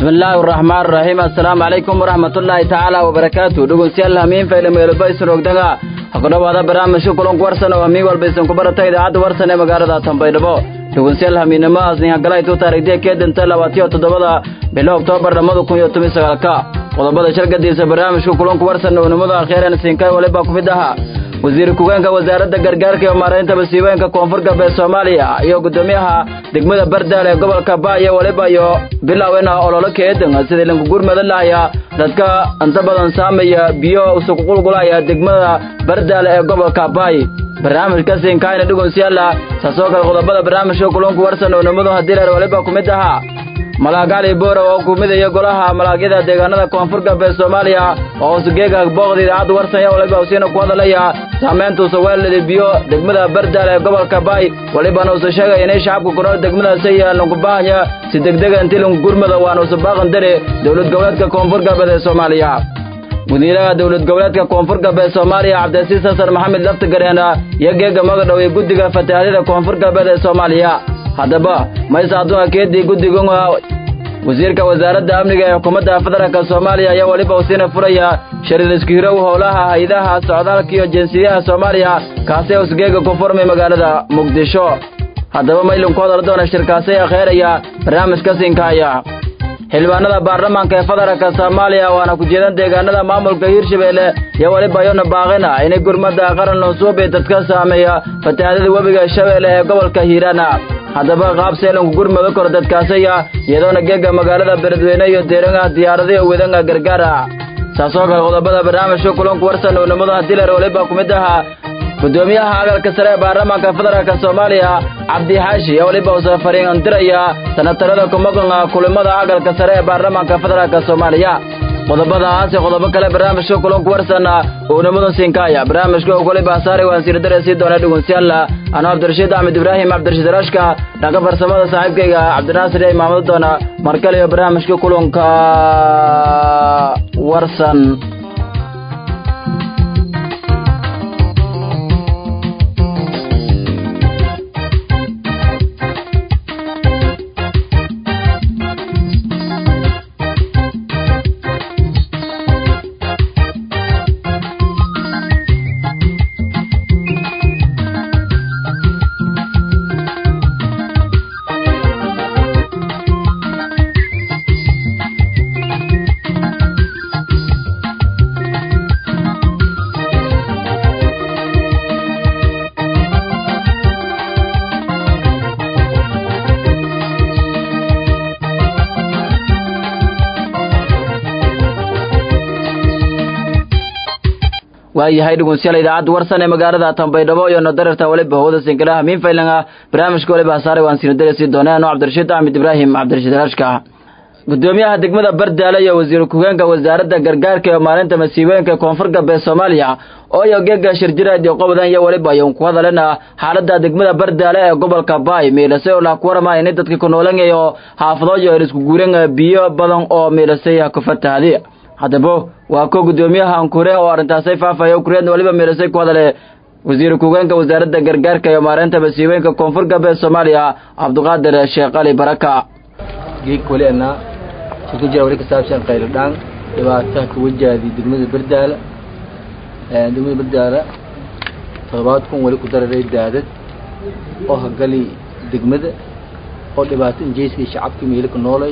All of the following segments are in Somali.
bismillaahi araxmaan araxiim assalaamu calaykum waraxmatullaahi tacaala wabarakaatu dhegeystayaal hamiin faylameelbaysan ogdaga ha ku dhowaada barnaamijka kulanku warsan oo hamiin walba isan ku barata idaacadda warsan ee magaalada tanbaydhabo dhegeystayaal hamiinnimahaas ninhagalaitu taarikhdiya kee danta labaatiyo toddobada bilo oktoobar lamada kun iyo toban sagaalka qodobada shargadiisa barnaamijka kulanku warsan oo nimada akheeran siinkay waliba ku mid ahaa wasiir ku-geenka wasaaradda gargaarka iyo maaraynta masiibooyinka koonfur galbeed soomaaliya iyo guddoomiyaha degmada bardaal ee gobolka baayo waliba iyo bilowena ololo keedan sidii lankugurmada lahaya dadka inta badan saamaya biyo usuqulqulaya degmada bardaal ee gobolka baay barnaamijka siinkaayna dhegeystayaala saasoo kale qodobada barnaamijka kulanku warsan oo nimadu hadileer waliba ku mid ahaa malaagaali boora oo ku midaya golaha malaagyada deegaanada koonfur galbeed soomaaliya oo hosgeega booqda idaacadda warsan yaa waliba usiina ku hadalaya saamayntuusa weelada biyo degmada bardaal ee gobolka baay walibana uusa sheegaya inay shacabka ku nool degmadaasi lankubahanya si degdega intii lankugurmada waana usa baaqan dare dowlad goboleedka koonfur galbeed ee soomaaliya wasiiraha dowlad goboleedka koonfur galbeed soomaaliya cabdilasiis xasan maxamed laftigareena iyo geega magadhow ee guddiga fatahaadyada koonfur galbeed ee soomaaliya haddaba maysa adduunka keedii guddiga wasiirka wasaaradda amniga ee xukuumadda federaalk soomaaliya ayaa weliba usiina furaya shariir iskihirow howlaha hay-adaha socdaalka iyo jinsiyadaha soomaaliya kaasee usgeega ku furmay magaalada muqdisho haddaba maylinku hadal doona shirkaasay akheeraya barnaamijka siinkaaya xildhibaanada baarlamaanka ee federaalka soomaaliya waana ku jeedan deegaanada maamulka hiirshabeelle iyo weliba iyona baaqina inay gurmadda qaran nusuubi dadka saameeya fatahaadada webiga shabeelle ee gobolka hiiraana haddaba qaab seelanku gurmado koro dadkaasaya iyadoona geega magaalada beledweyne iyo deerangaha diyaaradayo wedanga gargaara saasoo kale qodobada barnaamijka kulanku warsan oo nimada diler waliba ku mid ahaa guddoomiyaha agalka sare ee baarlamaanka federaalk soomaaliya cabdi xaashi ee waliba uusa fariindiraya sanatarada kumaqanga kulimada agalka sare ee baarlamaanka federaalk soomaaliya qodobadahaasi qodobo kale barnaamijka kulanku warsan uu nimadan siinkaaya barnaamijka waliba saare waan siirdare sii doona dhegeystayaal anuu cabdirashiid axmed ibraahim cabdirashiid rashka dhanka farsamada saaxiibkayga cabdinaasir ee imaamada doona mar kale iyo barnaamijka kulanka warsan waayahay dhegeystayaal idaacadda warsan ee magaalada tanbaydhabo iyo nodararta waliba hawada sinkalaha miin faylanga barnaamijka waliba saaray waan siinadare sii doonay anuu cabdirashiid axmed ibraahim cabdirashiid rashka guddoomiyaha degmada bardaale iyo wasiir ku-geenka wasaaradda gargaarka iyo maalinta masiibooyinka koonfur galbeed soomaaliya oo iyo geega shirjiraad iyo qobadan iyo waliba ayuun ku hadalena xaaladda degmada bardaale ee gobolka baay miilasay oo lah ku warama inay dadka ku noolanyayo xaafadooyo er isku guuran biyo badan oo miilasay ku fatahadi haddaba waa ko guddoomiyaha ankure oo arrintaasay faafaya kureedna waliba miilasay ku hadale wasiir ku-geenka wasaaradda gargaarka iyo maareynta masiibooyinka koonfur galbeed soomaaliya cabdiqaadir sheekh ali baraka geeg wali anaa shirka jira wali ka saabsan qayladhaan dhibaataha ka wajaadi degmada bardaala degmada bardaala toddobaad kun wali ku dararay daadad oo hagali degmada oo dhibaato injeyskii shacabkii meelika noolay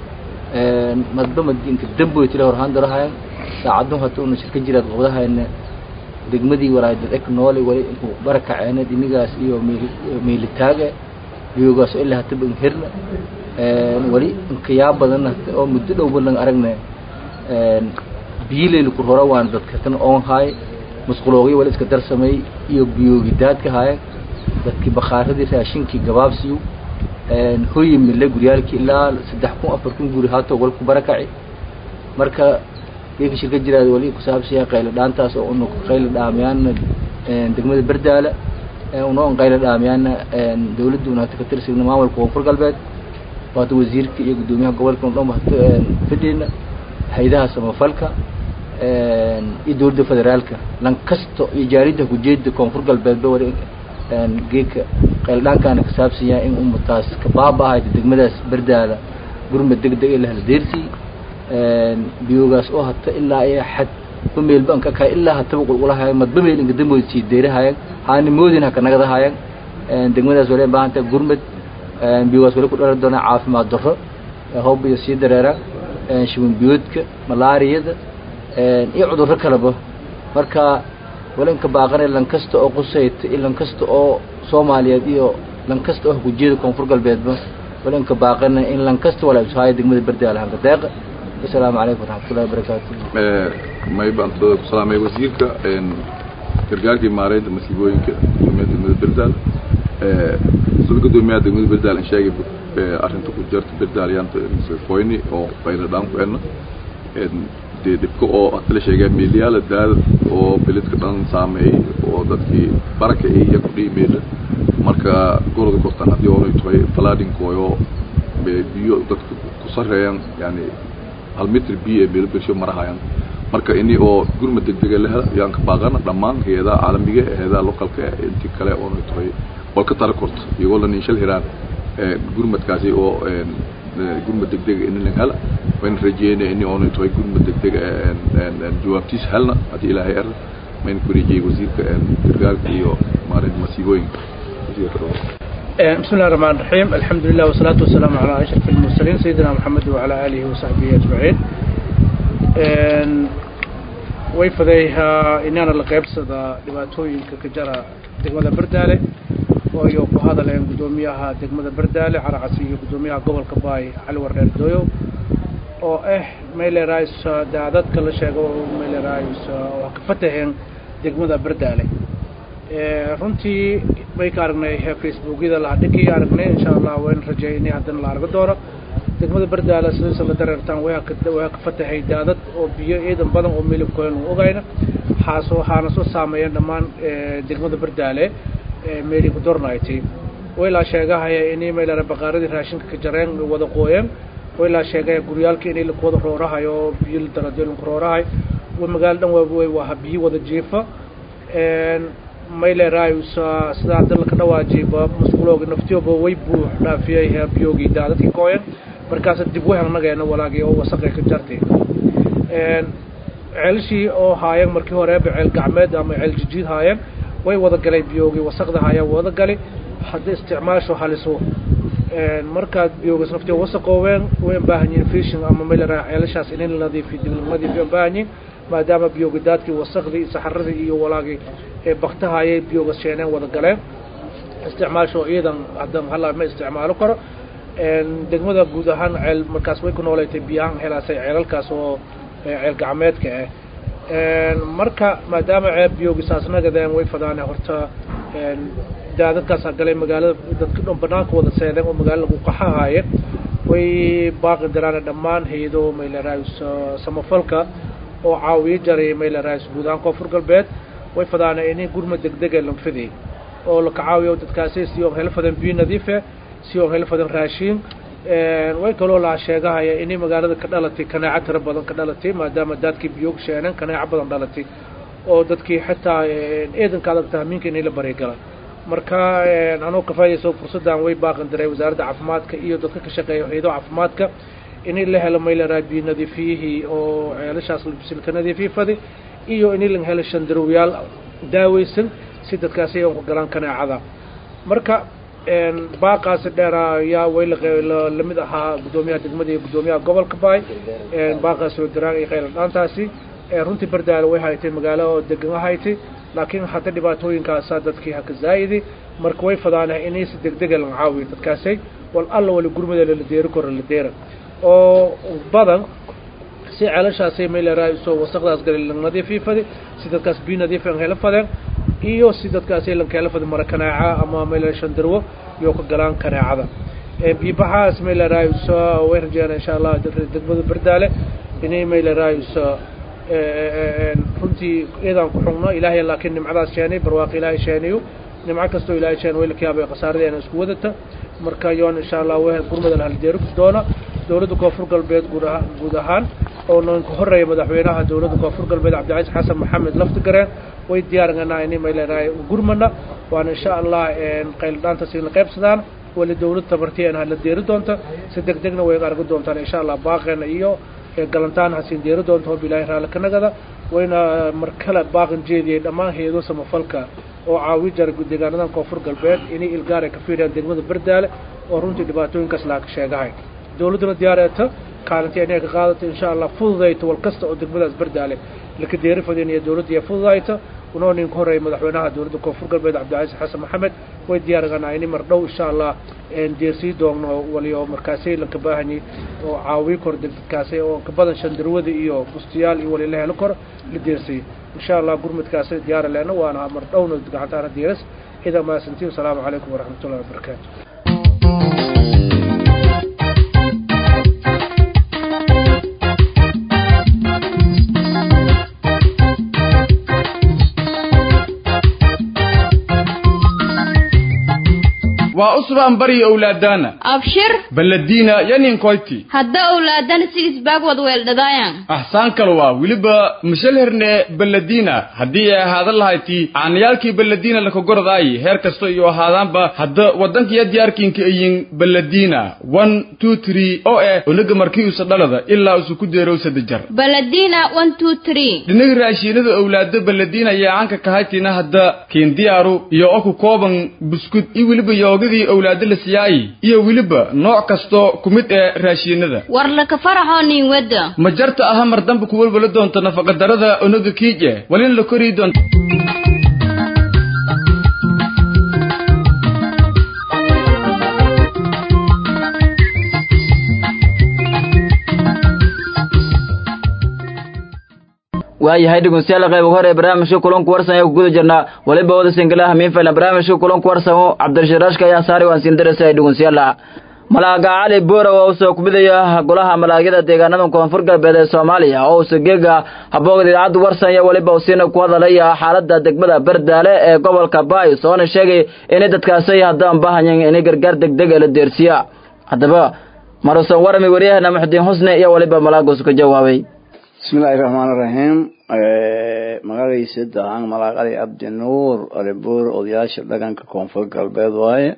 madba madinka damboy tila horhaan darahayan saacadun hata una shirka jiraad qobdahayna degmadii waraadad ek noolay wali inku barakaceena dinigaas iyo meelitaaga biyoogaas oo ilaa hataba inherna wali inkayaa badan oo muddo dhowba lang aragna biyileyli ku rora waana dadka tan oon haay musquloogyo wali iska darsamay iyo biyoogi daadka haaya dadkii bakhaaradii raashinkii gabaabsiyu hoyi mille guryaalkii ilaa saddex kun afar kun guri haato wal ku barakaci marka geeka shirka jiraad wali kusaabsiya qaylo dhaantaas oo una qaylo dhaamiyaana degmada bardaala unoo qaylo dhaamiyaana dawladda una hata ka tirsigna maamulka koonfur galbeed waata wasiirka iyo guddoomiyaha gobolka dhan hata fidhina hay-adaha samafalka iyo dawladda federaalka lan kasto iyo jaaridda kujeeda koonfur galbeedba wali geedka qayldhaankaana ka saabsan yahay in ummataas ka baaba-ahayda degmadaas bardaada gurmad degdeg ee lahla deersii biyoogaas oo hata ilaa iyo xad ba meelba anka kahay ilaa hataba qulqulahayan madba meel inka dambood sii deerahayan haani moodin haka nagadahayan degmadaas wale baahanta gurmad biyoogaas wale ku dhalan doonaa caafimaad darro hoob iyo sii dareera shiwan biyoodka malaariyada iyo cudurro kaleba marka wala inka baaqanay lan kasta oo qusayta iyo lan kasta oo soomaaliyeed iyo lan kasta oo hakujeeda koonfur galbeedba wala inka baaqanay in lan kasta wala ishaayo degmada berdaal hanka deeqa asalaamu calaykum waraxmatullahi wabarakaatu mayba antooda ku salaamay wasiirka gargaarkii maareynta masiibooyinka gudoomiyaha degmada berdaal sida gudoomiyaha degmada berdaal in sheegay arrinta ku jirta berdaal yaanta foyni oo qayla dhaan ku enna dee dhibka oo hata la sheegaa meelyaala daadad oo beledka dhan saameeyey oo dadkii baraka iyo ku dhihi meela marka goroda kortan haddii oonay tahay falaadhinkooyo biyo dadka ku sareeyaan yani hal mitr biyo ee meelo bersho marahayaan marka ini oo gurmad degdega leh yaan ka baaqana dhammaan hay-adaha caalamiga hay-adaha localka intii kale oonay tahay walka tara korta iyagoo la niinshal hiraan gurmadkaasi oo gurmad degdega ini lang hela wayna rajeynaya ini oonay tahay gurmad degdega jawaabtiis helna haddii ilaahay er mayna ku rajeyey wasiirka gargaarka iyo maarinta masiibooyinka بسم الله الرحمن الرحيم الحمد لله والصلاة والسلام على أشرف المرسلين سيدنا محمد وعلى آله وصحبه أجمعين wayfadayha inaana la qaybsada dhibaatooyinka ka jara degmada berdaale waayo ku hadaleen guddoomiyaha degmada berdaale caracasi iyo guddoomiyaha gobolka baay cali wardheer dooyow oo ah maylerais daadadka la sheego maylerais waa ka fataheen degmada berdaale runtii way ka aragnay facebookyada lahadhigii aragnay insha allah wayn rajeeynay haddana la argo doono degmada berdaale sidiisa la dareertaan waa ka waa ka fatahay daadad oo biyo ciidan badan oo milibkooyan u ogayna xaasoo waxaana soo saameeyeen dhammaan degmada berdaale meeli ku dornayti waylaa sheegahaya inay maylara baqaaradii raashinka ka jareen wada qooyeen waylaa sheegaya guryaalka inay lakuwada roorahayo oo biyo la daradolinku roorahay magaalo dhan waa waa biyo wada jiifa maylerayusa sida hadda laka dhawaajiyba masqulooga naftiyooba way buux dhaafiyay biyoogii daadadkii kooyan markaas dib wehelnageena walaagii oo wasaqay ka jartay ceelshii oo haayeen markii horeeba ceel gacmeed ama ceel jijiid haayeen way wada galay biyoogii wasaqda haayeen wada gali hadda isticmaasho haliso markaad biyoogas naftiyo wasaqooween way baahan yihiin fishing ama mayleray ceelashaas in la nadiifiyo dib la nadiifiyo baahan yihiin maadaama biyoogi daadkii wasaqdii saxaradii iyo walaagii ee baktahayay biyooga sheeneen wada galeen isticmaasho ciidan haddan hala ma isticmaalo karo degmada guud ahaan ceel markaas way ku nooleetay biyahaan helaasay ceelalkaas oo ceel gacmeedka ah marka maadaama ceeb biyoogi saasnagadeen way fadaane horta daadadkaasa galay magaalada dadka dhan banaanka wada seedeen oo magaalo lagu qaxahaaye way baaqi daraane dhammaan hay-ado mayleraayus samafalka oo caawiyo jaray mayleraayus guud ahaan koonfur galbeed way fadaana inay gurma degdega lanfidey oo laka caawiyo dadkaasi si oo helo fadan biyo nadiife si oo helo fadan raashiin way kaloo laa sheegahaya inay magaalada ka dhalatay kanaaco tiro badan ka dhalatay maadaama daadkii biyoog sheeneen kanaaco badan dhalatay oo dadkii xitaa eedanka adag tahmiinka inay la baryagala marka anuu ka faa'idayso fursaddan way baaqan daray wasaaradda caafimaadka iyo dadka ka shaqeeya hay-ado caafimaadka inay la helo mayleraa biyo nadiifiyihii oo ceelashaas silka nadiifiyi fadi iyo inay la helo shandarowyaal daaweysan si dadkaasi ay ku galaan kanaacada marka baaqaasi dheera ayaa way lamid ahaa guddoomiyaha degmada iyo guddoomiyaha gobolka baay baaqaasi oo daraan iyo qayla dhaantaasi runtii berdaale way haytay magaalo oo degan haytay laakiin hadda dhibaatooyinkaasaa dadkii haka zaa'idi marka way fadaanah inay si degdega lan caawiyo dadkaasay wal alla wali gurmada lala deeri karo la deera oo badan si ceelashaasay mayleraa soo wasaqdaas galay lan nadiifii fadi si dadkaas biyo nadiif an helo fadeen iyo si dadkaasay lan kahelo fadi mara kanaaca ama maylera shandarwo iyo ka galaan kanaacada biibaxaas mayleraa way rajeena insha allah degmada berdaale inay mayleraa runtii iyadaan ku xugno ilaahay laakiin nimcadaas sheenay barwaaqo ilaahay sheenayo nimco kastoo ilaahay sheen way la kayaabay khasaaradeena isku wadata marka yoon insha allah w gurmada la haldeeri doona dowladda koonfur galbeed guud ahaan guud ahaan oo noonka horeeya madaxweynaha dowladda koonfur galbeed cabdicasiis xasan maxamed laftigareen way diyaaringanaa inay mayleerahay gurmana waana insha allah qayldhaantaas la qaybsadaan wali dawlad tabartiyan hala deeri doonta si deg degna way argi doontaan insha allah baaqeena iyo galantaan hasiin deeri doonta hob ilaahay raalli ka nagada wayna mar kale baaqan jeediyey dhammaan hay-ado samafalka oo caawi jara deegaanadan koonfur galbeed inay ilgaar ay ka fiiriyaan degmada berdaale oo runtii dhibaatooyinkaas laaka sheegahay dawladduna diyaareeta kaalintii inay ka qaadato insha allah fududayto wal kasta oo degmadaas berdaale laka deeri fadin iyo dawladda iyo fududayta unoo ninka horreeyay madaxweynaha dowladda koonfur galbeed cabdicasiis xasan maxamed way diyaarganaa ini mar dhow insha allah deersii doogno waliyo markaasay lanka baahani oo caawi kor dadkaasi oo ka badan shandarwada iyo bustiyaal iyo wali la helo kor la deersay insha allah gurmudkaasi diyaara leena waana mar dhowna gacantaana diiras idaa mahadsantiin asalaamu calaykum waraxmatullahi wabarakaatu waa usbaan bari owlaadaana abshir baladiina yaninkoyti hadda owlaadana si isbaag wad weeldhadaayan axsaan kale waa weliba mashalherne baladiina haddii ay ahaadan lahayti caanayaalkii baladiina lakagoradaayi heer kasta iyo ahaadaanba hadda waddankiya diyaarkiinka ayin baladiina one two three oo eh onaga markii usa dhalada ilaa usu ku deerow sadajar baladina one two three dhinaga raashiinada owlaado baladiina ayaa caanka kahaytina hadda kiindiyaaru iyo oku kooban buskud iyo weliba yoogadii owlaado la siyaayi iyo weliba nooc kasto ku mid ee raashiinada war laka faraxoo nin wadda ma jarta aha mar dambe ku welwala doonto nafaqadarada onaga kiije walin la korii doonto waayahay dhegeystayaal qayb hore barnaamijka kulanku warsan ayaa ku guda jirnaa waliba wada singalaha miinfaylan barnaamijka kulanku warsamo cabdirashiraashka ayaa saari waan siin darasa dhegeystayaal malaaga cali boora oo usoo kumidaya golaha malaagyada deegaanada koonfur galbeed ee soomaaliya oo usa geega habooga idaacadda warsan iyo waliba usiina ku hadalaya xaalada degmada berdaale ee gobolka baay soona sheegay inay dadkaasi haddaan baahayeen inay gargaar degdeg ee la deersiya haddaba maruusan warami waryahana muxudiin xusne iyo waliba malaagus ka jawaabay bismillahi raxmaan iraxiim magacaysa dahaan malaaqali cabdi nuur alibuur odayaasha dhaqanka koonfur galbeed waaye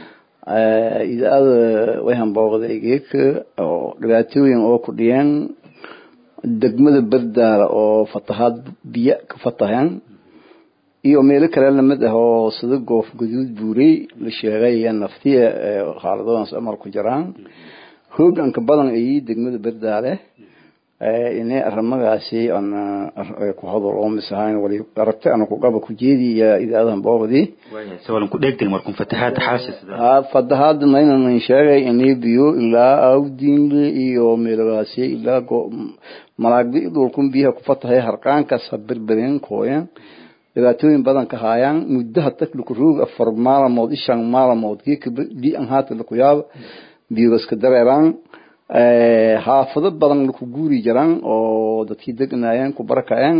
idaacada way hambooqday geeka oo dhibaatooyin oo ku dhiyeen degmada berdaala oo fatahaad biyo ka fataheen iyo meelo kale lamid ah oo sida goof guduud buurey la sheegay iyo naftiya xaaladoodaas amar ku jiraan hooganka badan ay degmada berdaale inay arimagaasi ku hadal oo misahayn wali aragti ana ku qaba ku jeedi iyo idaadahan boobadii sawalan ku dheegtay markun fatahaad xaashis ha fatahaad maynan sheegay inay biyo ilaa awdiinle iyo meelagaasi ilaa malaagdi dhulkun biyaha ku fatahay harqaankaas ha berbereen kooyan dhibaatooyin badan ka haayaan muddaha takliku roog afar maalamood ishan maalamood geeka li an haata laku yaaba biyogaska dareeraan xaafado badan laku guuri jiraan oo dadkii degnaayeen ku barakaceen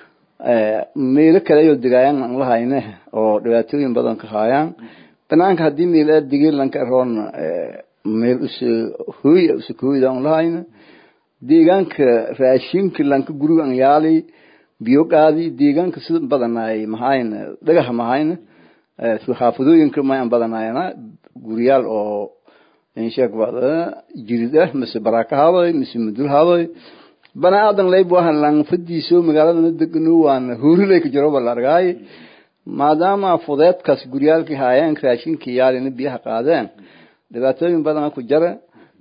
meelo kale ayoo degaayaan aan lahayne oo dhibaatooyin badan ka haayaan banaanka haddii meel aad degeen lanka roon meel us hooy usa hooyda aan lahayne deegaanka raashinka lanka guriga aan yaali biyo qaadi deegaanka sida badanaay mahayne dhagaha mahayne xaafadooyinka may aan badanaayana guriyaal oo insheeg bada jirid ah mise baraka hadoy mise mudul hadoy bana aadan layb wahan lang fadiiso magaalada degano waana huurilay ka jiro bala argaay maadaama fudeedkaas guryaalkii haayeen raashinkii yaalina biyaha qaadeen dhibaatooyin badan ku jira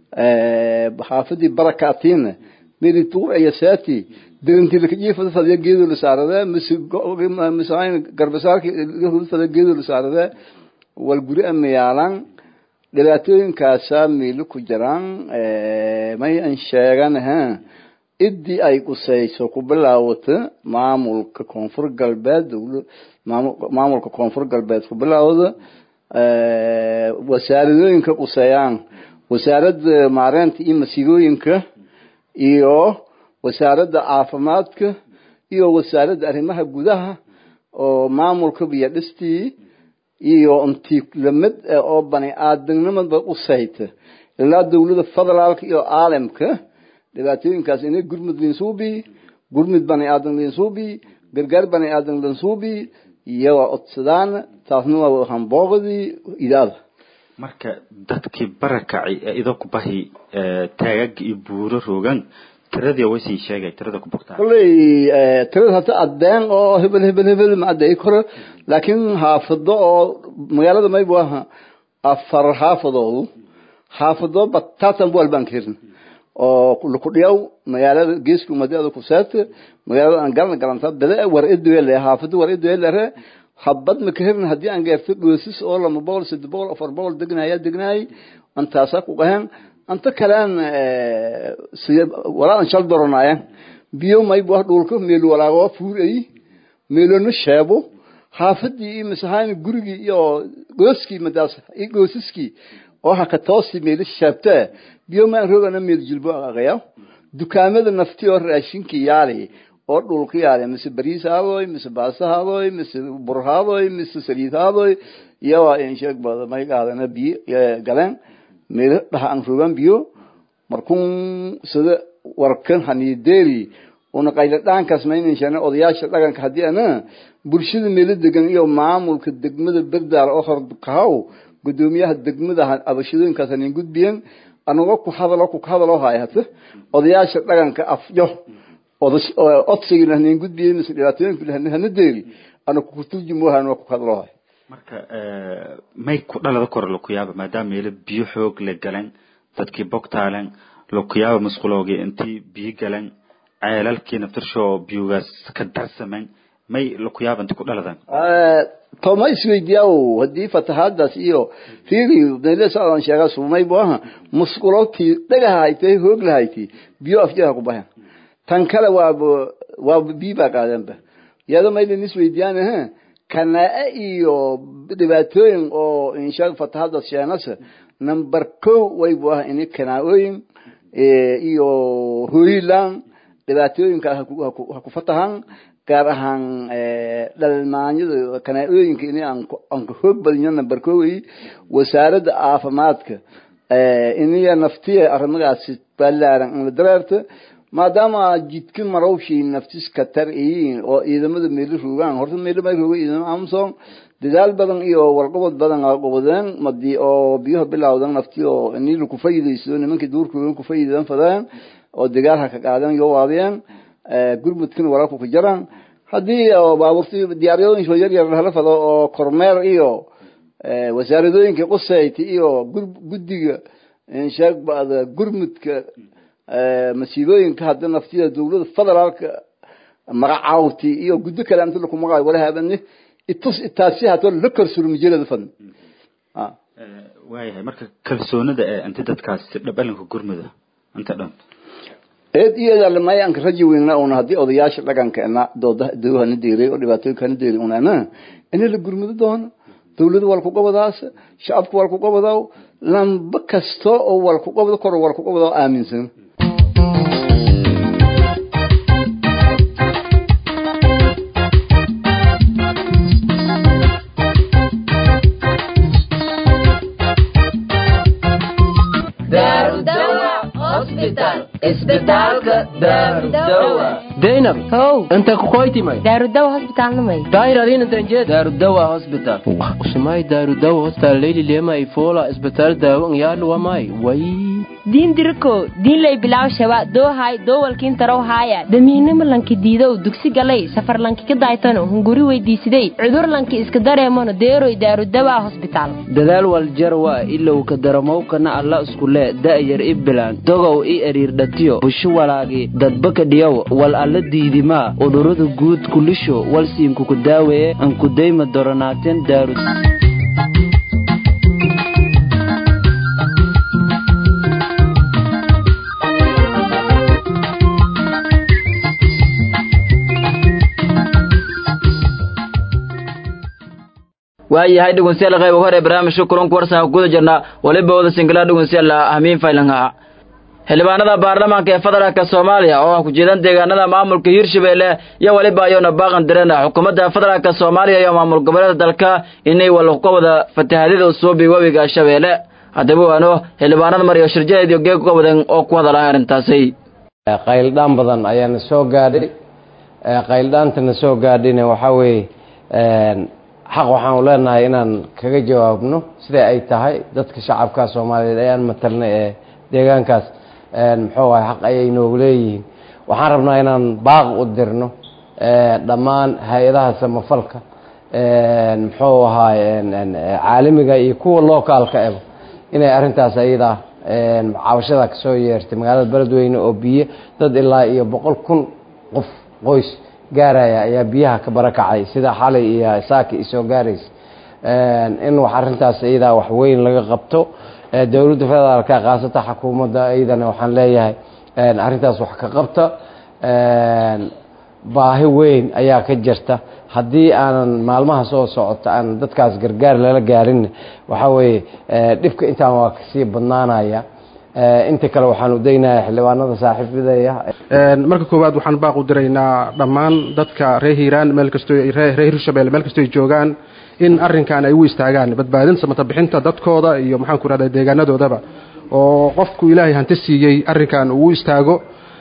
xaafadii barakaatiin miri tuur iyo saati dirintii laka jiifada fadhiya geedo la saarada mise mise garbasaarkii fadhiya geedo la saarada wal guri ama yaalan dhibaatooyinkaasaa miilo ku jiraan may an sheegan ha idii ay qusayso ku bilaawata maamulka koonfur galbeed maamulka koonfur galbeed ku bilaawda wasaaradooyinka quseeyaan wasaaradda maareynta iyo masiibooyinka iyo wasaaradda caafimaadka iyo wasaaradda arrimaha gudaha oo maamulka biyo dhistii iyo intii lamid oo bani aadamnimada qusayta ilaa dawlada federaalka iyo caalamka dhibaatooyinkaas inay gurmud linsuubi gurmud bani aadam linsuubi gargaar bani aadam linsuubi iyaga codsadaan taasna waa hambooqadii idaada marka dadkii barakacay ee idinku bahi taagag iyo buuro rogan tiradii way sii sheegay tirada ku bogtaa kolley tirada hata addeen oo hebel hebel hebel ma addeey karo laakiin xaafado oo magaalada maybu aha afar xaafadoodu xaafado batatan bu albaan ka hirin oo lukudhiyaw magaalada geeska umadada kuseete magaalada aan galan galanta bede war edoele xaafado war edoelere habad ma ka hirin haddii aan gaarto dhoosis oo lama boqol saddex boqol afar boqol degnaya degnaay antaasaa ku qahen anta kalean walaadan shal doronaya biyo maybu ah dhulka meel walaago fuuray meelona sheebo xaafadii iyo masahaan gurigii iyo gooskii madaas iyo goosiskii oo haka toosi meel sheebte biyo maan rogana meel jilbo aqaya dukaamada nafti oo raashinkii yaali oo dhulka yaali mise bariis haadoy mise baasa haadoy mise bur haadoy mise saliid haadoy iyo waa in sheeg bada may qaadana biyo galeen meel dhaha aan rogan biyo markun sida warkan hanideeri una qayla dhaankaas maynan sheegna odayaasha dhaqanka haddii ana bulshada meelo degan iyo maamulka degmada berdaal oo hordkahaw gudoomiyaha degmada abashadooyinkaas hanin gudbiyen anagoo ku hadalo ku hadalo haya hata odayaasha dhaqanka afyo odsigina hanin gudbiyen mise dhibaatooyinka hana deeri ana kukuturjimohan waa ku hadalo haya marka may ku dhalada kore lakuyaaba maadaama meelo biyo xoog la galan dadkii bogtaalen lakuyaaba musquloogi intii biyo galan ceelalkii naftirshoo biyugaas ka darsamen may lakuyaaba inti ku dhaladan toma isweydiyaa haddii fatahaadaas iyo fiiri meele socdaan sheegaa sumay bu aha musqulootii dhagaha haytay hoog lahayti biyo afjaha ku bahan tan kale waaba waaba biyo baa qaadanba iyado maylan isweydiyaan aha kanaa iyo dhibaatooyin oo inshaa fatahada sheenasa number ko waybu ah ini kanaa-ooyin iyo hoyland dhibaatooyinka ha ku fatahan gaar ahaan dhalmaanyada kanaa-ooyinka ini aan ka hoog badinyo number ko wey wasaaradda caafimaadka iniya naftiya arrimagaasi balaaran in la dareerta maadaama jidka marowshii naftis katar iyiin oo ciidamada meelo rogaan horta meelo may rooga ciidamo amsom dadaal badan iyo walqabad badan qabadeen madi oo biyaha bilawdan nafti oo inii kufayidayso nimankii duurkoogan kufayidan fadeen oo dagaal ha ka qaadan yo waadiyeen gurmudkina walaalku ka jaraan haddii baaburti diyaaryooyinka yar yar hala fado oo kormeer iyo wasaaradooyinka qusayti iyo guddiga insheeg bada gurmudka masiibooyinka hadda naftida dawlada federaalka magacaawti iyo guddo kale inta laku magacayo wala habane itus itaasi hato la karsuro majalada fadn waayahay marka kalsoonida ee inti dadkaas si dhabalinka gurmuda inta dhan eed iyada may aan raji weyna una haddii odayaasha dhaqanka ina dooda dawhana deeray oo dhibaatooyinka hana deeray unana ina la gurmudo doono dawlada wal ku qabadaas shacabku wal ku qabadaa lamba kasta oo wal ku qabado kor wal ku qabadaa aaminsan daynab how inta kukoytimay daarudawa hosbitaalnamay daayir intanjed daarudawa hospital usumay daarudawa hospital leyli lema ifola isbitaal daawo ngyaadhu wamay way diin diriko diin lay bilaw shaba doohay doowalkiin tarow haaya damiinimo lanki diidow dugsi galay safar lanki ka daaytano hunguri weydiisiday cudur lanki iska dareemano deeroy daarudawa hosbitaal dadaal waljarwa ilow ka daramowkana alla iskule da'yar i bilaan dogow i eriirdhatiyo busho walaagi dadbaka dhiyow wal alla diidimaa udhurada guud kulisho walsiinkuku daaweeye ankudayma doronaateen daaru waayahay dhegeystayaal qayb hore barnaamijka kulanka warsan ku guda jirnaa waliba wada singila dhegeystayaal hamiin faylanha xildhibaanada baarlamaanka ee federaalka soomaaliya oo ah ku-jeedan deegaanada maamulka hirshabelle iyo waliba ayuuna baaqan direen xukuumadda federaalka soomaaliya iyo maamul goboleeda dalka inay walka wada fatahaadida usuubi webiga shabeelle haddaba waano xildhibaanada mariyo shirjadeed iyo geeg wadan oo ku hadalay arrintaasi qayldhaan badan ayaana soo gaadhay qayldhaantana soo gaadhayna waxaa weeye xaq waxaanu leenahay inaan kaga jawaabno siday ay tahay dadka shacabka soomaaliyeed ayaan matalna ee deegaankaas muxuu ahay xaq ayay noogu leeyihiin waxaan rabnaa inaan baaq u dirno dhammaan hay-adaha samafalka muxuu ahaay caalamiga iyo kuwa lookaalka eba inay arrintaas ayada cabashada kasoo yeertay magaalada beledweyne oo biyo dad ilaa iyo boqol kun qof qoys gaaraya ayaa biyaha ka barakacay sida xalay iyo saaki isoo gaaraysa in wax arrintaas iyadaa wax weyn laga qabto dowladda federaalka khaasatan xukuumadda iyadana waxaan leeyahay arrintaas wax ka qabta baahi weyn ayaa ka jirta haddii aanan maalmaha soo socota aan dadkaas gargaar lala gaarin waxaa weeye dhibka intaan waa kasii badnaanaya inta kale waxaan u daynayaa xildhibaanada saaxiibadaya marka koowaad waxaan baaq u diraynaa dhammaan dadka reer hiiraan meel kastoo reer hirshabelle meel kastoo ay joogaan in arrinkan ay u istaagaan badbaadin samata bixinta dadkooda iyo maxaan ku rahda deegaanadoodaba oo qofku ilaahay hanti siiyey arrinkan uu istaago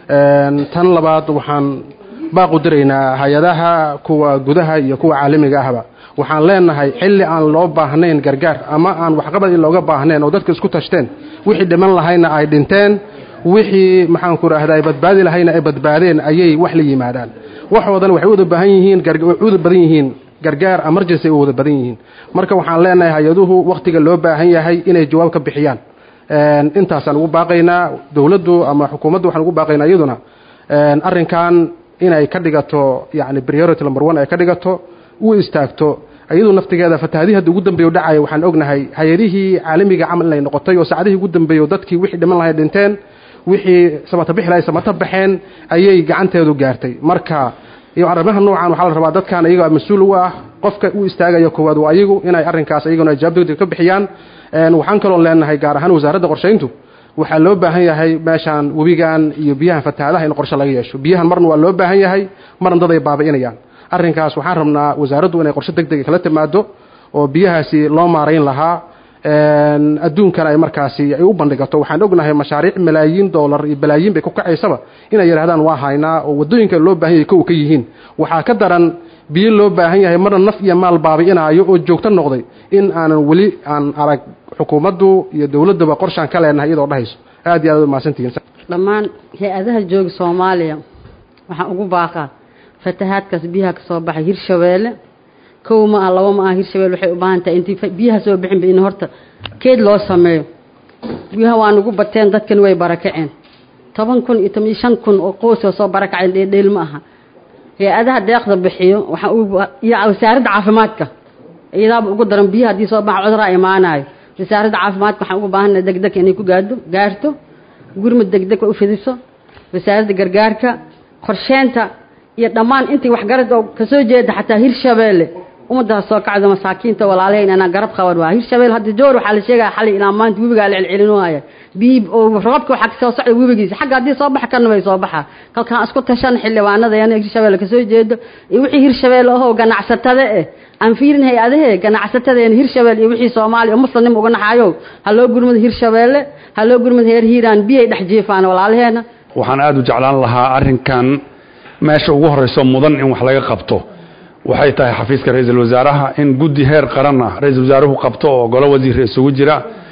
tan labaad waxaan baaq u diraynaa hay-adaha kuwa gudaha iyo kuwa caalamiga ahba waxaan leenahay xilli aan loo baahnayn gargaar ama aan waxqabad in looga baahnayn oo dadka isku tashteen wixii dhiman lahayna ay dhinteen wixii maxaan ku rahda ay badbaadi lahayna ay badbaadeen ayay wax la yimaadaan waxoodan waxay wada baahan yihiin wada badan yihiin gargaar emergency ay wada badan yihiin marka waxaan leenahay hay-aduhu wakhtiga loo baahan yahay inay jawaab ka bixiyaan intaasaan ugu baaqaynaa dowladdu ama xukuumaddu waxaan ugu baaqaynaa iyaduna arrinkan inay ka dhigato yani priority number one ay ka dhigato u istaagto iyadu naftigeeda fatahaadii hadda ugu dambeeyo dhacaya waxaan ognahay hay-adihii caalamiga camal inay noqotay oo saacadihii ugu dambeeyo dadkii wixii dhiman lahay dhinteen wixii samata bixi lahay samata baxeen ayay gacanteedu gaartay marka iyo arrimaha noocan waxaa la rabaa dadkan iyaga mas-uul u ah qofka u istaagaya koowaad waa ayagu inay arrinkaas iyaguna jawaab degdeg ka bixiyaan waxaan kaloo leenahay gaar ahaan wasaaradda qorshayntu waxaa loo baahan yahay meeshaan webigan iyo biyahan fatahaadaha in qorshe laga yeesho biyahan marna waa loo baahan yahay marna dad ay baabi'inayaan arrinkaas waxaan rabnaa wasaaraddu inay qorshe deg dega kala timaado oo biyahaasi loo maarayn lahaa adduunkana ay markaasi ay u bandhigato waxaan ognahay mashaariic malaayiin dollar iyo balaayiin bay ku kacaysaba inay yidhahdaan waa haynaa oo waddooyinka loo baahan yahay kow ka yihiin waxaa ka daran biyo loo baahan yahay marna naf iyo maal baabi'inaayo oo joogto noqday in aanan weli aan arag xukuumaddu iyo dowladduba qorshaan ka leenahay iyadoo dhahayso aad iyo aad u mahadsantihiin dhammaan hay-adaha jooga soomaaliya waxaan ugu baaqaa fatahaadkaas biyaha ka soo baxay hirshabeelle kow ma ah labo ma ah hirshabelle waxay u baahan tahay intii biyaha soo bixin ba in horta keed loo sameeyo biyaha waa nagu bateen dadkan way barakaceen toban kun iyo toban iyo shan kun oo qoysoo soo barakaceen dheeldheel ma aha hay-adaha deeqda bixiyo waxaa iyo wasaaradda caafimaadka iyadaaba ugu daran biyaha haddii soo baxa cuduraa imaanayo wasaaradda caafimaadka waxaan ugu baahannahay degdeg inay ku gaadho gaarto gurmud degdeg u fidiso wasaaradda gargaarka qorsheenta iyo dhammaan intii waxgarad oo kasoo jeeda xataa hirshabeelle ummadaas soo kacdo masaakiinta walaalahayna inaan garab qaban waa hirshabelle hadda joor waxaa la sheegaya xalay ilaa maanta webigaa la celcelinoohaya biyi oo roobka waxaa kasoo socda webigiisa xagga haddii soo baxa kana way soo baxaa kalkaan isku tashan xildhibaanadayana hirshabelle kasoo jeedo iyo wixii hirshabelle ahoo ganacsatada eh aan fiirin hay-adahe ganacsatadeena hirshabelle iyo wixii soomaaliya oo muslimnim uga naxaayo ha loo gurmado hirshabelle ha loo gurmado heer hiiraan biyay dhex jiifaan walaalaheena waxaan aada u jeclaan lahaa arrinkan meesha ugu horreyso mudan in wax laga qabto waxay tahay xafiiska ra-iisul wasaaraha in guddi heer qaran ah ra-iisul wasaaruhu qabto oo golo wasiir isugu jira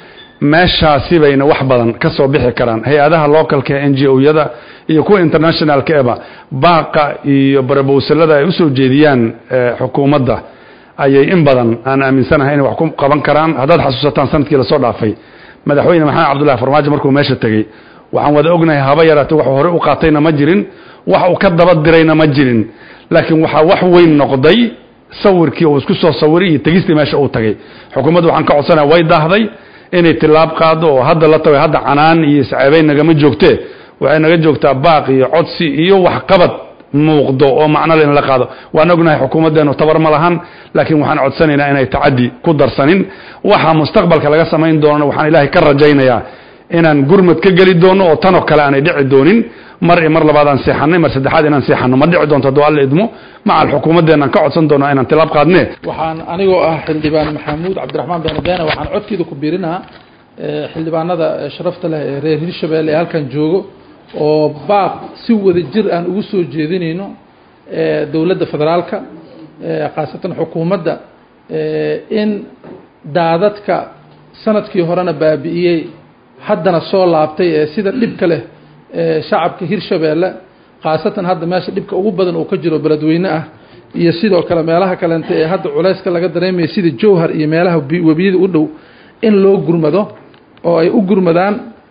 meeshaasi bayna wax badan ka soo bixi karaan hay-adaha localka n g o-yada iyo kuwa internationalka eba baaqa iyo barabowsalada ay usoo jeediyaan xukuumadda ayay in badan aan aaminsanahay inay wax ku qaban karaan haddaad xasuusataan sanadkii lasoo dhaafay madaxweyne maxamed cabdullahi farmaajo markuu meesha tegey waxaan wada ognahay haba yaraate wax hore u qaatayna ma jirin wax uu ka daba dirayna ma jirin laakiin waxaa wax weyn noqday sawirkii uu isku soo sawiray iyo tegistii meesha uu tagay xukuumaddu waxaan ka codsanaya way daahday inay tilaab qaado oo hadda la tago hadda canaan iyo isceebeyn nagama joogtee waxay naga joogtaa baaq iyo codsi iyo waxqabad muuqdo oo macnole in la qaado waan ognahay xukuumaddeenu tabar ma lahan laakiin waxaan codsanaynaa inay tacaddi ku darsanin waxa mustaqbalka laga samayn doonana waxaan ilaahay ka rajaynayaa inaan gurmad ka geli doono oo tanoo kale aanay dhici doonin mar iyo mar labaad aan seexannay mar saddexaad inaan seexanno ma dhici doonto hadduu alla idmo macal xukuumaddeenaan ka codsan doonaa inaan tilaab qaadne waxaan anigoo ah xildhibaan maxamuud cabdiraxmaan benabeene waxaan codkeeda ku biirinaa xildhibaanada sharafta leh ee reer hirshabelle ee halkan joogo oo baaq si wada jir aan ugu soo jeedinayno dowladda federaalka khaasatan xukuumadda in daadadka sanadkii horena baabi'iyey haddana soo laabtay ee sida dhibka leh shacabka hirshabeelle khaasatan hadda meesha dhibka ugu badan uu ka jiro beledweyne ah iyo sidoo kale meelaha kalente ee hadda culayska laga dareemaya sida jowhar iyo meelaha webiyada u dhow in loo gurmado oo ay u gurmadaan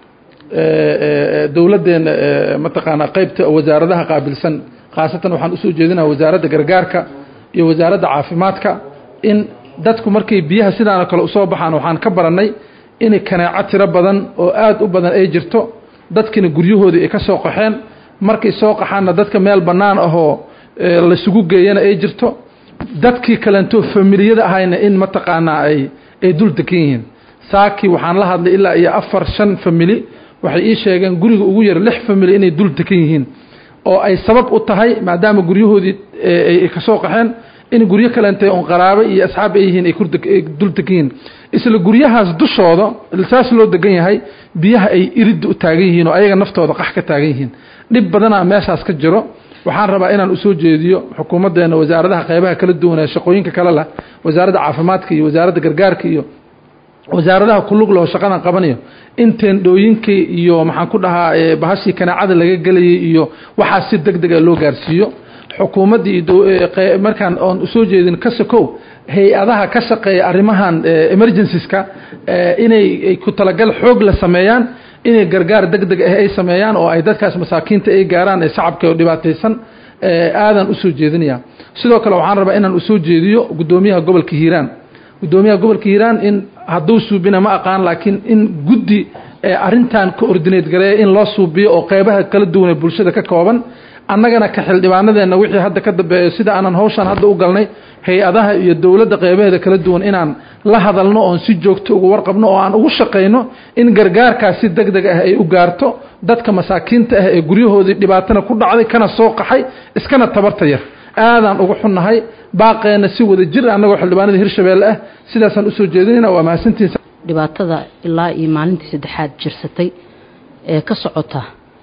dowladdeena mataqaanaa qeybta wasaaradaha qaabilsan khaasatan waxaan usoo jeedinaa wasaaradda gargaarka iyo wasaaradda caafimaadka in dadku markay biyaha sidaanoo kale usoo baxaan waxaan ka barannay in kanaaco tiro badan oo aada u badan ay jirto dadkina guryahoodii ay ka soo qaxeen markay soo qaxaanna dadka meel bannaan ahoo laisugu geeyana ay jirto dadkii kalentoo familiyada ahayna in mataqaanaa ay ay dul degan yihiin saakii waxaan la hadlay ilaa iyo afar shan famili waxay ii sheegeen guriga ugu yar lix famili inay dul degan yihiin oo ay sabab u tahay maadaama guryahoodii ay kasoo qaxeen in guryo kalente on qaraabo iyo asxaab ay yihiin ay dul degan yihiin isla guryahaas dushooda saas loo degan yahay biyaha ay iridda u taagan yihiin oo ayaga naftooda qax ka taagan yihiin dhib badanaa meeshaas ka jiro waxaan rabaa inaan usoo jeediyo xukuumaddeena wasaaradaha qeybaha kala duwan ee shaqooyinka kale leh wasaaradda caafimaadka iyo wasaaradda gargaarka iyo wasaaradaha kulug loo shaqadan qabanayo in teendhooyinkii iyo maxaan ku dhahaa bahashii kanaacada laga gelayay iyo waxaas si deg dega loo gaarsiiyo xukuumaddii markaan oon usoo jeedin ka sokow hay-adaha ka shaqeeya arrimahan emergencies-ka inay ku talagal xoog la sameeyaan inay gargaar deg deg ah ay sameeyaan oo ay dadkaas masaakiinta ay gaaraan ee shacabka oo dhibaataysan aadaan usoo jeedinaya sidoo kale waxaan rabaa inaan usoo jeediyo guddoomiyaha gobolka hiiraan guddoomiyaha gobolka hiiraan in hadduu suubina ma aqaan laakiin in guddi arrintan ka ordineed gareeya in loo suubiyo oo qeybaha kala duwan ee bulshada ka kooban annagana ka xildhibaanadeenna wixii hadda ka dambeeyo sida aanan hawshan hadda u galnay hay-adaha iyo dowladda qeybaheeda kala duwan inaan la hadalno oon si joogto uga warqabno oo aan ugu shaqayno in gargaarkaas si deg deg ah ay u gaarto dadka masaakiinta ah ee guryahoodii dhibaatana ku dhacday kana soo qaxay iskana tabarta yar aadaan uga xunnahay baaqeenna si wada jir annagoo xildhibaanada hirshabeelle ah sidaasaan usoo jeedinayna waa mahadsantihin dhibaatada ilaa iyo maalintii saddexaad jirsatay ee ka socota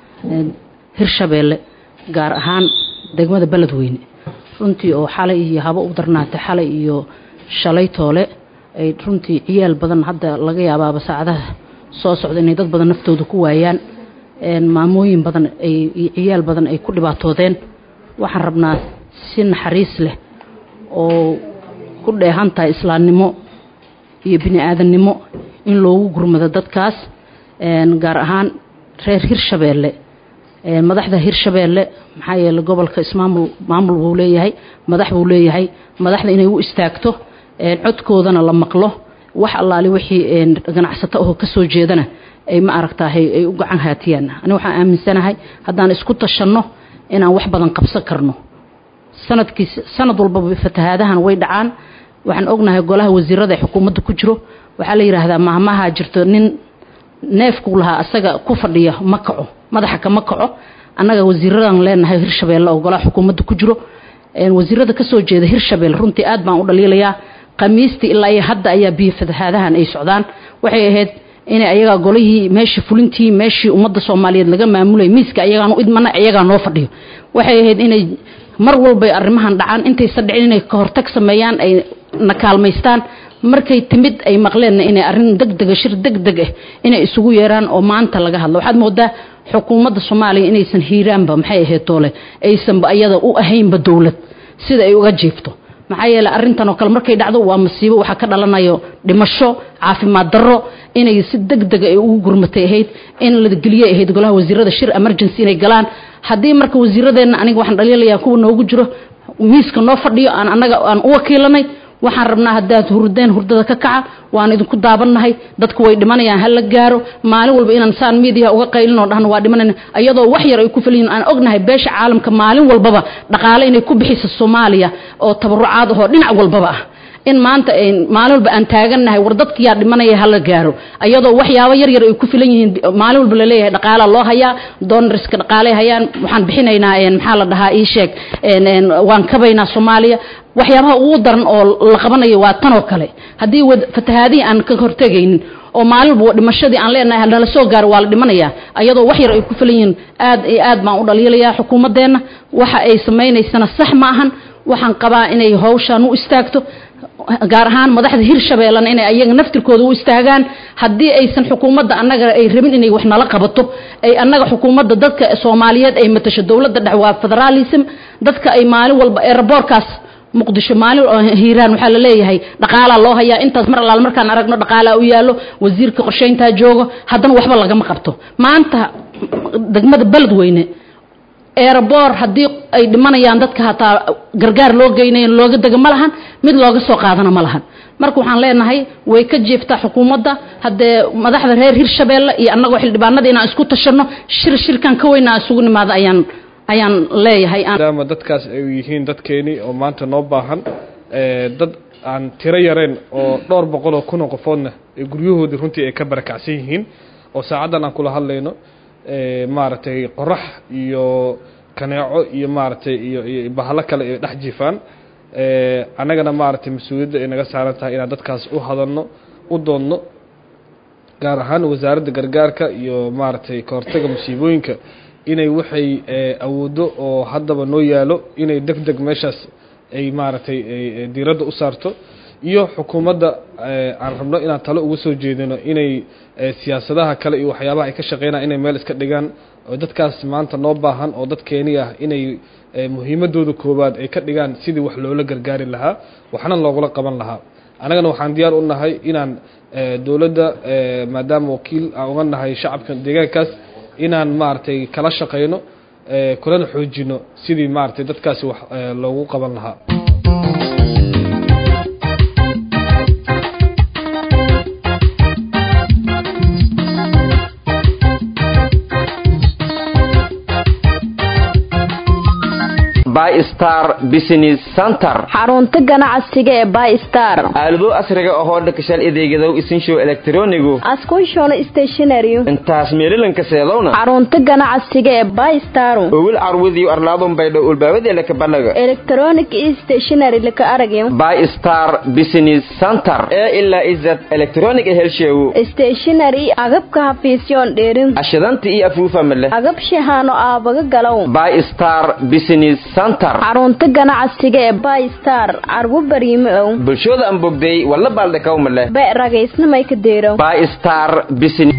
hirshabeelle gaar ahaan degmada beledweyne runtii oo xalay iyo habo u darnaatay xalay iyo shalay toole ay runtii ciyaal badan hadda laga yaabaaba saacadaha soo socda inay dad badan naftooda ku waayaan maamooyin badan ay ciyaal badan ay ku dhibaatoodeen waxaan rabnaa si naxariis leh oo ku dheehan tahay islaamnimo iyo bini aadannimo in loogu gurmado dadkaas gaar ahaan reer hirshabeelle madaxda hirshabeelle maxaa yeeley gobolka ismaamul maamul buu leeyahay madax buu leeyahay madaxda inay u istaagto codkoodana la maqlo wax allaali wixii ganacsato oo ka soo jeedana ay ma aragtahay ay u gacan haatiyaan ani waxaan aaminsanahay haddaan isku tashanno inaan wax badan qabsan karno sanadkii sanad walbaba fatahaadahan way dhacaan waxaan ognahay golaha wasiirada ee xukuumadda ku jiro waxaa la yidhaahdaa mahmaha jirto nin neefku lahaa asaga ku fadhiya ma kaco madaxa kama kaco annaga wasiiradan leenahay hirshabeelle oo golaha xukuumadda ku jiro wasiirada kasoo jeeda hirshabelle runtii aad baan u dhaliilayaa khamiistii ilaa iyo hadda ayaa biyo fatahaadahan ay socdaan waxay ahayd inay ayagaa golihii meeshii fulintii meeshii ummadda soomaaliyeed laga maamulay miiska ayagaan u idmana ayagaa noo fadhiyo waxay ahayd inay mar walbay arrimahan dhacaan intaysan dhicin inay ka hortag sameeyaan ay na kaalmaystaan markay timid ay maqleenna inay arrin degdega shir degdeg ah inay isugu yeeraan oo maanta laga hadlo waxaad moodaa xukuumadda soomaaliya inaysan hiiraanba maxay ahayd toole aysanba ayada u ahaynba dowlad sida ay uga jiifto maxaa yeeley arrintan oo kale markay dhacdo waa masiibo waxaa ka dhalanayo dhimasho caafimaad darro inay si degdega ay ugu gurmatay ahayd in la geliyay ahayd golaha wasiirada shir emergency inay galaan haddii marka wasiiradeenna aniga waxaan dhaliilayaa kuwa noogu jiro miiska noo fadhiyo aan annaga aan u wakiilanay waxaan rabnaa haddaad hurdeen hurdada ka kaca waan idinku daabannahay dadku way dhimanayaan ha la gaaro maalin walba inaan saan miidiya uga qaylin oo dhahno waa dhimanayna iyadoo wax yar ay ku filan yihiin aan ognahay beesha caalamka maalin walbaba dhaqaale inay ku bixiso soomaaliya oo tabarucaad ahoo dhinac walbaba ah in maanta maalin walba aan taagannahay war dadkiyaa dhimanaya hala gaaro iyadoo waxyaabo yar yar ay ku filan yihiin maalin walba laleeyahay dhaqaalaa loo hayaa doonariska dhaqaaley hayaan waxaan bixinaynaa maxaa la dhahaa ii sheeg waan kabaynaa soomaaliya waxyaabaha ugu daran oo la qabanayo waa tan oo kale haddii fatahaadihii aan ka hortegaynin oo maalin walba dhimashadii aan leenahay nala soo gaaro waa la dhimanayaa iyadoo wax yar ay ku filan yihiin aad iyo aad baan u dhaliilayaa xukuumaddeenna waxa ay samaynaysana sax ma ahan waxaan qabaa inay hawshaan u istaagto gaar ahaan madaxda hirshabeellena inay ayaga naftirkooda u istaagaan haddii aysan xukuumadda annaga ay rabin inay wax nala qabato ay annaga xukuumadda dadka soomaaliyeed ay matasho dowladda dhex waa federaalism dadka ay maalin walba eeraboorkaas muqdisho maalin hiiraan waxaa la leeyahay dhaqaalaa loo hayaa intaas mar allaal markaan aragno dhaqaalaa u yaallo wasiirka qorshayntaa joogo haddana waxba lagama qabto maanta degmada beledweyne eeraboor haddii ay dhimanayaan dadka hataa gargaar loo geynayo looga dega ma lahan mid looga soo qaadana ma lahan marka waxaan leenahay way ka jeeftaa xukuumadda haddee madaxda reer hirshabeelle iyo annagoo xildhibaanada inaan isku tashanno shir shirkan ka weyna isugu nimaado ayaan ayaan leeyahay maadaama dadkaas ay yihiin dadkeeni oo maanta noo baahan dad aan tiro yareen oo dhowr boqol oo kun oo qofoodna ee guryahoodii runtii ay ka barakacsan yihiin oo saacaddan aan kula hadlayno maaragtay qorax iyo kaneeco iyo maaragtay iyo iyo bahalo kale ay dhex jiifaan annagana maaragtay mas-uuliyadda ay naga saaran tahay inaan dadkaas u hadalno u doodno gaar ahaan wasaaradda gargaarka iyo maaragtay kahortaga musiibooyinka inay waxay awooddo oo haddaba noo yaalo inay deg deg meeshaas ay maaragtay diiradda u saarto iyo xukuumadda aan rabno inaan talo uga soo jeedino inay siyaasadaha kale iyo waxyaabaha ay ka shaqeynaan inay meel iska dhigaan oo dadkaas maanta noo baahan oo dadkeeni ah inay muhiimadooda koowaad ay ka dhigaan sidii wax loola gargaari lahaa waxna loogula qaban lahaa annagana waxaan diyaar u nahay inaan dowladda maadaama wakiil aan uga nahay shacabka deegaankaas inaan maaragtay kala shaqeyno kulana xoojino sidii maaragtay dadkaasi wax loogu qaban lahaa bystar business center xarunta ganacsiga ee bystar aalado casriga ahoo dhakashal adeegadow isinshow elektronigu askunshoon stationary intaas meelilanka seedowna xarunta ganacsiga ee bystar owil carwudiyo arlaadun baydho ulbaawadeela kabanaga electronic stationary laka aragyo bystar business center ee ilaa izad electronic helsheewu stationary agabka hafiisyoon dheerin ashadanta iyo afuufa male agab shahaano aabaga galow bystar business xarunta ganacsiga ee bystar carwo bariime ow bulshooda aan bogday walla baaldhakaw male be ragaysnamay ka deero bystar business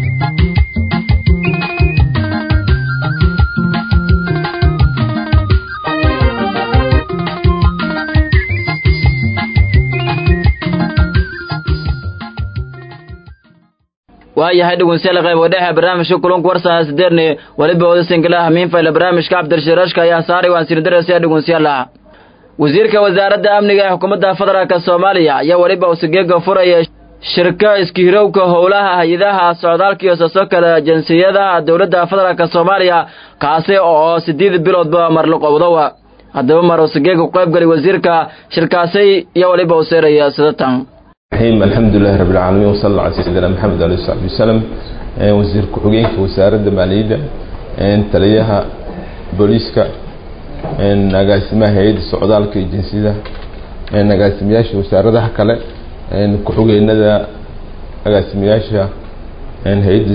waayahay dhegeystayaal qayb wadhexe barnaamijka kulanka warsaha sideedni weliba wada singilaha miinfayla barnaamijka cabdirashiraashka ayaa saaray waan sii daraysa dhegeystayaal wasiirka wasaaradda amniga ee xukuumadda federaalka soomaaliya ayaa weliba usigeega furaya shirka iskihirowka howlaha hay-adaha socdaalka iyo sooso kale jinsiyadaha dowladda federaalka soomaaliya kaasi oo sideed biloodba marliqowdowa haddaba mar usigeega ku qaybgalay wasiirka shirkaasi iyo weliba u seeraya sidatan الرحيم الحمد لله رب العالمين وصلى الله على سيدنا محمد عليه الصحة والسلام وزير كحوجين وزارة مالية تليها بوليسكا نقاسمها هيد السعودال كي جنسية نقاسمياش وزارة كلا كحوجين ذا نقاسمياش هيد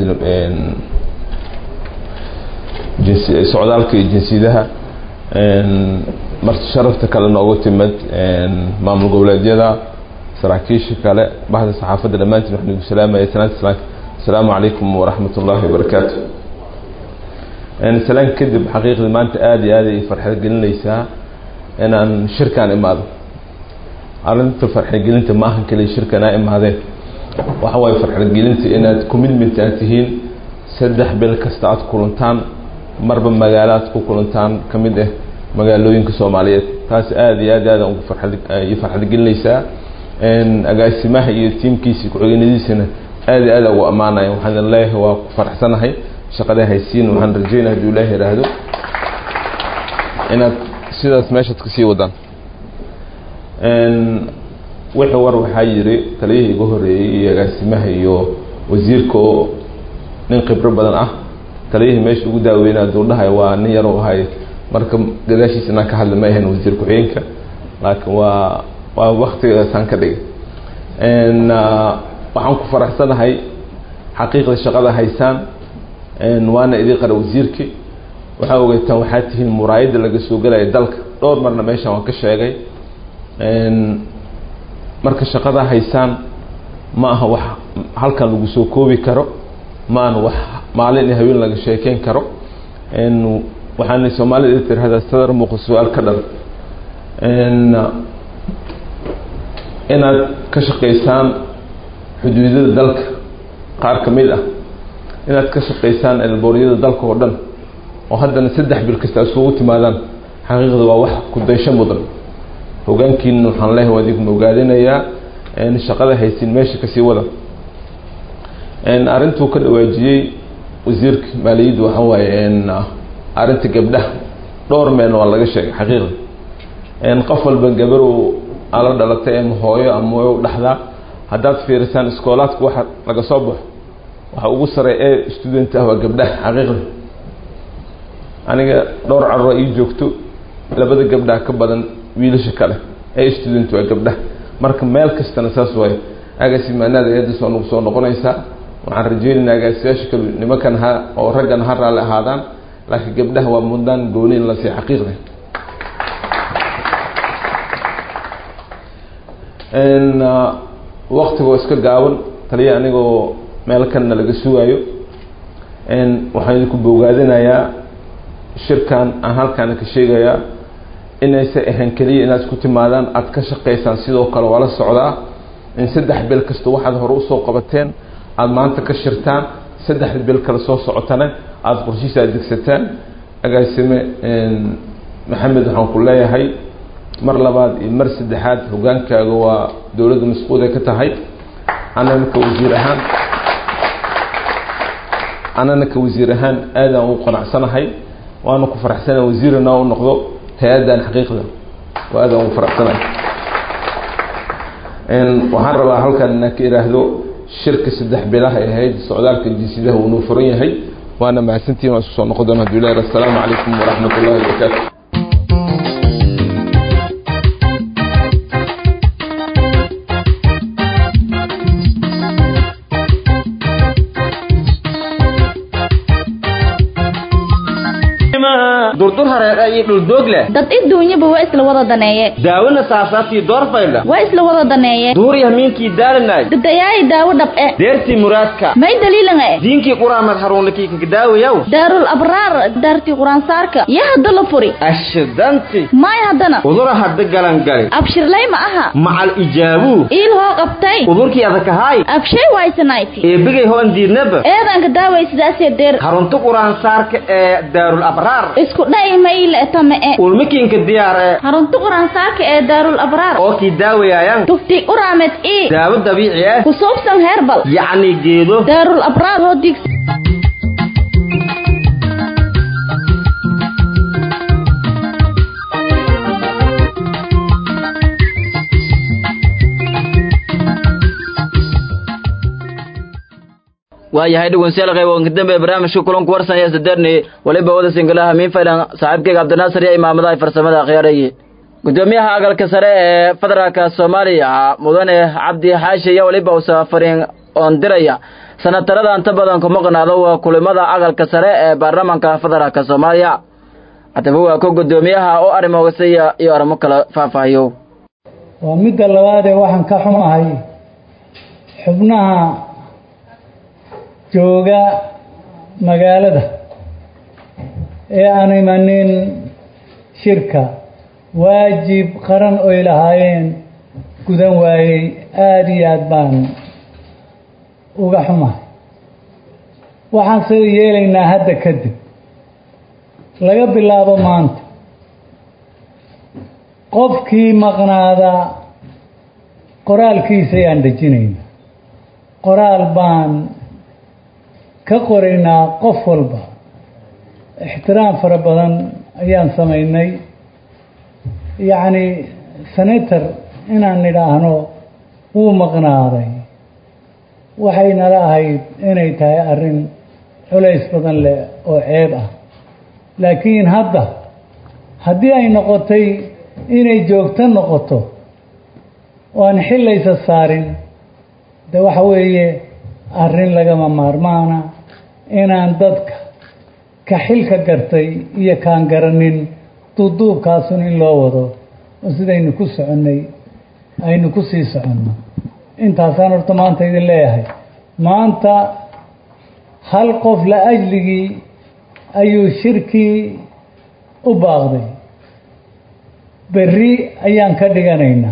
جنسي السعودال كي جنسيتها مرت شرفت كلا نوغو تمد مامل قولادية saraakiisha kale bahda saxaafadda dhammaantiin waxaan igu salaamaya salaanta salaanka asalaamu calaykum waraxmat ullaahi wabarakaatu salaan kadib xaqiiqdii maanta aada iyo aada ay farxad gelinaysaa inaan shirkaan imaado arrinta farxadgelinta ma ahan keliya shirkan aa imaadeen waxa waaye farxadgelinta inaad commitment aad tihiin saddex bil kasta aad kulantaan marba magaalo aad ku kulantaan ka mid ah magaalooyinka soomaaliyeed taas aada iyo aad aada ugu farxad iyo farxad gelinaysaa agaasimaha iyo tiimkiisii ku-xigeenadiisana aada iyo aada ugu ammaanaya waxaan leeyahay waa ku faraxsanahay shaqada haysiin waxaan rajeynaya hadduu ilaahi yidhaahdo inaad sidaas meeshaad kasii wadaan wixii war waxaa yiri taliyihii igu horeeyey iyo agaasimaha iyo wasiirka oo nin khibro badan ah taliyihii meesha ugu daaweynaa duurdhahay waa nin yar u ahay marka gadaashiisa inaan ka hadli ma ahayn wasiir ku-xigeenka laakiin waa waa waktigaasaan ka dhigay waxaan ku faraxsanahay xaqiiqda shaqada haysaan waana idii qara wasiirkii waxaa ogeytaan waxaa tihiin muraayadda laga soo gelaya dalka dhowr marna meeshaan waan ka sheegay marka shaqada haysaan ma aha wax halkan lagu soo koobi karo ma aha wax maalin iyo haween laga sheekeyn karo waxaana soomaalida tirahdaa sadar muuqa su-aal ka dhan inaad ka shaqaysaan xuduudada dalka qaar ka mid ah inaad ka shaqaysaan elbooryada dalka oo dhan oo haddana saddex bil kasta isugu timaadaan xaqiiqda waa wax ku daysho mudan hogaankiina waxaan leeyahay waa idinku ogaadinayaa shaqada haysin meesha kasii wada arrintuu ka dhawaajiyey wasiirka maaliyadda waxaa waaye arrinta gabdhaha dhowr meen waa laga sheegay xaqiiqda qof walba gabarow ala dhalatay ama hooyo ama way u dhaxdaa haddaad fiirisaan iskoolaadka waxa laga soo baxo waxa ugu sarey ee student ah waa gabdhaha xaqiiqda aniga dhowr carura ii joogto labada gabdhaha ka badan wiilasha kale ee student waa gabdhaha marka meel kastana saas waaye agaasimaanaada eedas waa nagu soo noqonaysaa waxaan rajeynaynaa agaasiyaasha kale nimankan ha oo raggan ha raalli ahaadaan laakiin gabdhaha waa mudnaan gooni in la sii xaqiiqda waktigoo iska gaaban taliya anigoo meel kanna laga sugaayo waxaan idinku bogaadinayaa shirkan aan halkaana ka sheegayaa inaysa ahayn keliya inaad isku timaadaan aada ka shaqaysaan sidoo kale waa la socdaa in saddex bil kasta waxaad hore usoo qabateen aada maanta ka shirtaan saddex bil kale soo socotana aada qorshihiisa aad degsataan agaasime maxamed waxaan ku leeyahay mar labaad iyo mar saddexaad hogaankaaga waa dowladda masquud ay ka tahay anana ka wasiir ahaan anana ka wasiir ahaan aadaan u qanacsanahay waana ku faraxsana wasiirana u noqdo hay-addan xaqiiqda waa aadaan ugu faraxsanahay waxaan rabaa halkan inaan ka iraahdo shirka saddex bilaha ee hay-adda socdaalka jinsidaha uu noo furan yahay waana mahadsantihin waan isku soo noqon doona haduu ilahi assalaamu calaykum waraxmat ullahi wabarakaatu durdur hareeqa iyo dhuldoog leh dad iduunyaba waa isla wada daneeye daawona saasaabtii doorfaydha waa isla wada daneeye duuriya miinkii daalanay dadayaay daawo dhab e deertii muraadka may daliilan e diinkii quraamad haruunakii kakadaawayaw daarul abraar daartii quraansaarka yaa hadda la furi ashidanti may haddana udura hadda galangali abshirlay ma aha macal ijaabuu iil hoo qabtay udurkii adakahaay abshay waysanayti eebigay hoon diidnaba eedanka daaway sidaasee deer harunta quraansaarka ee daarul abraar isku dha'i mayle tame e ulmikiinka diyaar ee harunta quraansaarka ee daarul abraar oo kii daawayaayan tufti uraamed ii daawo dabiici ah ku suubsan heerbal yacni geedo daarul abraar hoo digsi waayahay dhegeystayaal qayb dambe barnaamijka kulanku warsanaya sadeerni waliba wada singalaha miin faylan saaxiibkayga cabdinaasir iyo imaamadaha farsamada akhyaarayay gudoomiyaha agalka sare ee federaalka soomaaliya mudane cabdi xaashi iyo waliba uu safarin oon diraya sanatarada inta badan kuma qanaado waa kulimada agalka sare ee baarlamaanka federaalka soomaaliya haddaba waa ku gudoomiyaha oo arrimoogasiya iyo arrimo kale faahfaahiyo waa midda labaadee waxaan ka xumahay xubnaha jooga magaalada ee aan imanin shirka waajib qaran oy lahaayeen gudan waayey aada iyo aada baan uga xumahay waxaan sida yeelaynaa hadda kadib laga bilaabo maanta qofkii maqnaada qoraalkiisa ayaan dejinayna qoraal baan ka qoraynaa qof walba ixtiraam fara badan ayaan samaynay yacni senator inaan nidhaahno wuu maqnaaday waxay nala ahayd inay tahay arrin culays badan leh oo ceeb ah laakiin hadda haddii ay noqotay inay joogto noqoto oo aan xillaysa saarin de waxa weeye arrin lagama maarmaana inaan dadka ka xilka gartay iyo kaan garanin duuduubkaasun in loo wado oo sidaynu ku soconnay aynu ku sii soconno intaasaan horta maanta idin leeyahay maanta hal qof la ajligii ayuu shirkii u baaqday berri ayaan ka dhiganaynaa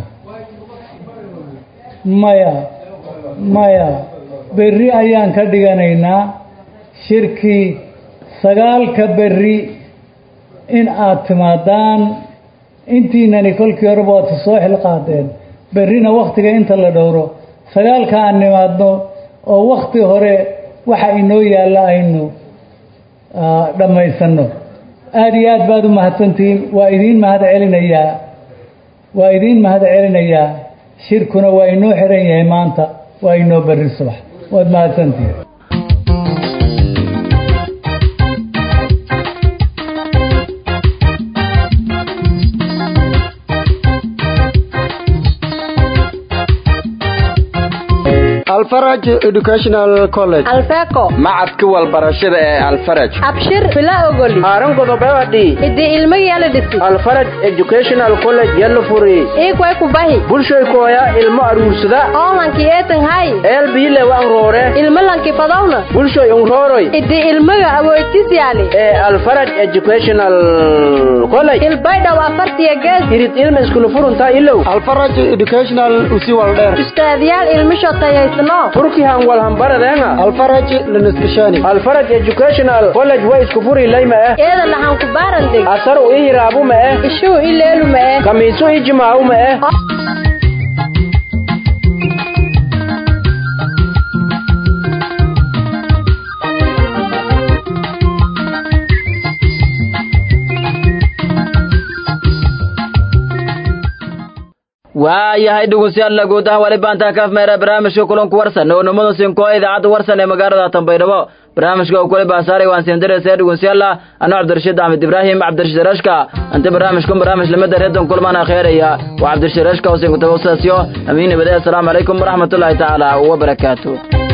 maya maya berri ayaan ka dhiganaynaa shirkii sagaalka berri in aad timaadaan intiinani kolkii horeba waad soo xilqaadeen berrina wakhtiga inta la dhowro sagaalka aan nimaadno oo wakhti hore waxa inoo yaalla aynu dhammaysanno aada iyo aad baad u mahadsantihiin waa idiin mahad celinayaa waa idiin mahad celinayaa shirkuna waa inoo xiran yahay maanta waa inoo berri subax waad mahadsantihiin alfaraj educational college alfeco macadka walbarashada ee alfaraj abshir vila ogoli haaran godobewadi idi ilmageela dhisi alfaraj educational college yalla furi iikway kubahi bulshoy kooya ilmo aruursada oolanki eetan hay eelbiile wan roore ilmo lanki fadowna bulshoy unrooroy idi ilmaga awoodtis yaali ee alfaraj educational college ilbaydhow afartiya gees irid ilma iskula furuntaa ilow alfaraj educational usi waldheer ustaadyaal ilmisho tayaysno turkihan walhambaradeena alfaraj laniskashani alfaraj educational college way isku furi layma eh eeda lahan ku baarandeg asar u ihiraabu ma eh ishuu ileelu ma eh kamiisu ijimaawu ma eh waayahay dhegeystayaal guud ahaan wali baantaa kaaf meera barnaamijka kulanku warsan oo numada sinko idaacadda warsan ee magaalada Tanbaydhabo barnaamijka uu kula baasaaray waan siin diray sayid dhegeystayaal ana Cabdirashiid Ahmed Ibrahim Cabdirashiid Rashka anta barnaamijka barnaamij lamada reedan kulmana khayriya wa Cabdirashiid Rashka oo siin ku tawassasiyo amiin bada assalamu alaykum wa rahmatullahi ta'ala wa barakatuh